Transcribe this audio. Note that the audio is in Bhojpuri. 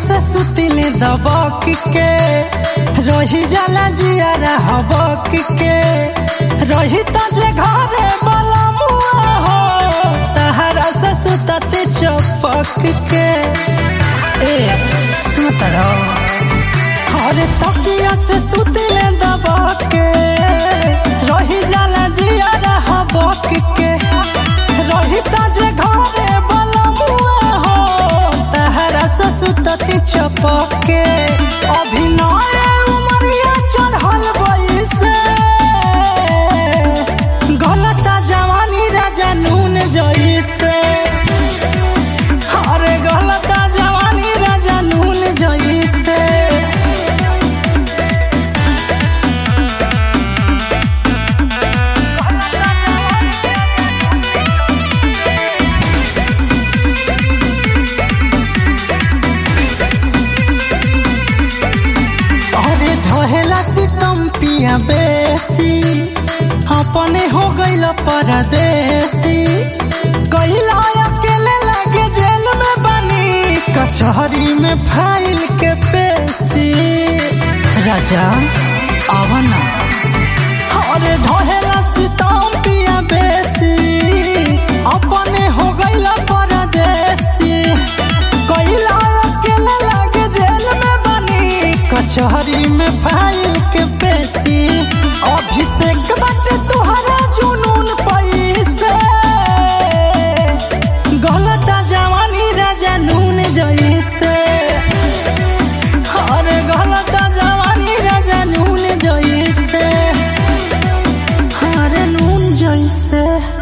से सुतिले दबक के रही जाला जियारा हबक के रही त जे घरे वाला मुआ हो तहरा से सुतते चपक के ए सुत रहो हरे तकिया से सुतिले दबक के रही जाला जियारा हबक के रही त जे घरे वाला मुआ हो तहरा से सुतते चपक के अभिनय उमरिया चढ़ल बैसे गलता जवानी राजा नून जैसे अरे गलता जवानी राजा नून जैसे अरे ढहेला सितम पिया बेसी अपने हो गइल परदेसी गइला अकेले लगे जेल में बनी कचहरी में फाइल के पेशी राजा आवना अरे ढहेला सितम पिया बेसी अपने हो गइल परदेसी गइला अकेले लगे जेल में बनी कचहरी में फाइल के पेशी अभिषेक बाटे तुहरा जुनून पैसे गलता जवानी राजा नून जैसे अरे गलता जवानी राजा नून जैसे अरे नून जैसे